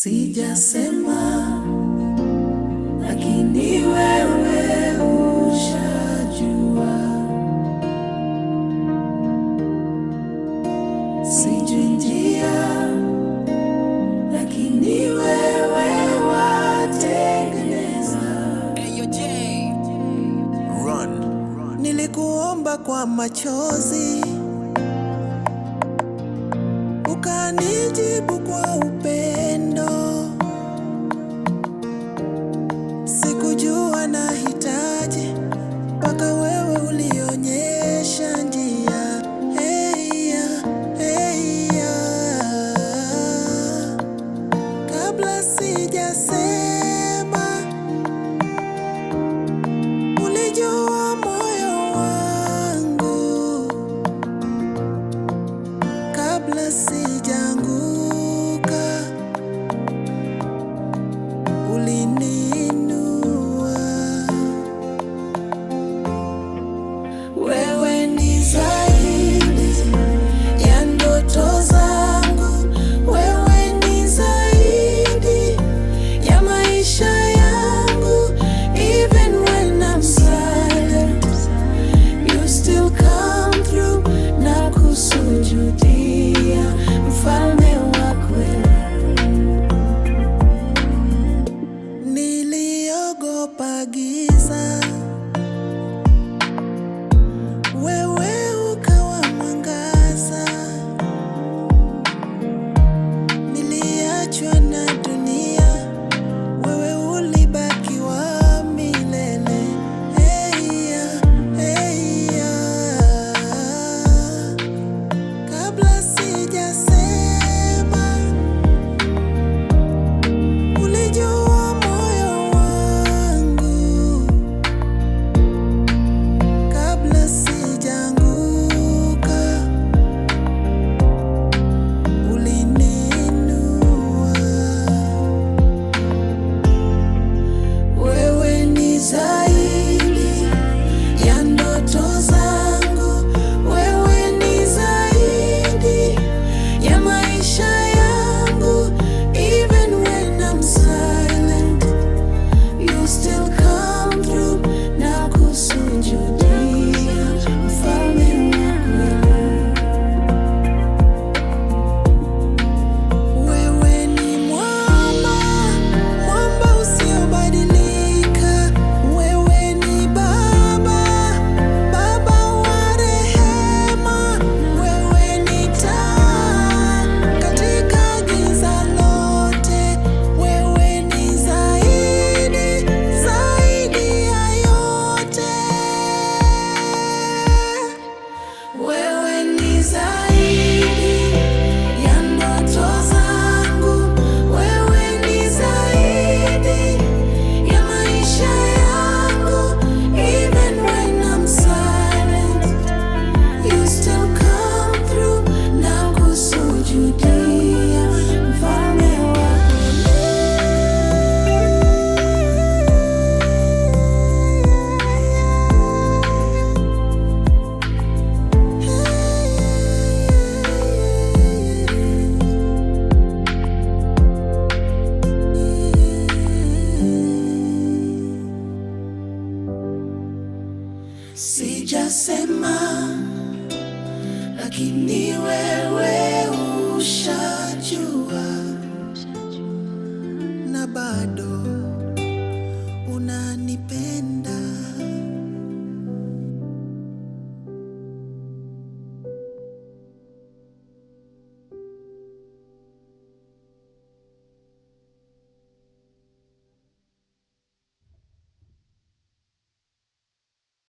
Sijasema, lakini wewe ushajua. Sijui njia, lakini wewe watengeneza. Nilikuomba kwa machozi, ukanijibu kwa upendo. Sikujua nahitaji mpaka wewe ulionyesha njia. Hey ya, hey ya. Kabla sijasema Ulijua moyo wangu kabla sijaanguka, uliniinua. Wewe ni zaidi ya ndoto zangu, wewe ni zaidi ya maisha yangu. Even when I'm silent, you still come through na kusujudia, mfalme wa kweli. Niliogopa giza, wewe ukawa mwangaza. Niliachwa na dunia, wewe ulibaki wa milele. Hey ya, hey ya. Kabla sijasema Ulijua moyo wangu kabla sijaanguka, uliniinua. Wewe ni zaidi ya ndoto zangu, wewe ni zaidi ya maisha yangu. Even when I'm silent, you still come through na kusujudia, mfalme wa kweli. Wewe ni mwamba, mwamba usiobadilika. Wewe ni Baba, Baba wa rehema. Wewe ni taa katika giza lote. Wewe ni zaidi, zaidi ya yote. Wewe ni zaidi ya ndoto zangu, wewe ni zaidi ya maisha yangu. Even when I'm silent, you still come through na kusujudia, mfalme wa Sijasema, lakini wewe ushajua. na bado unanipenda.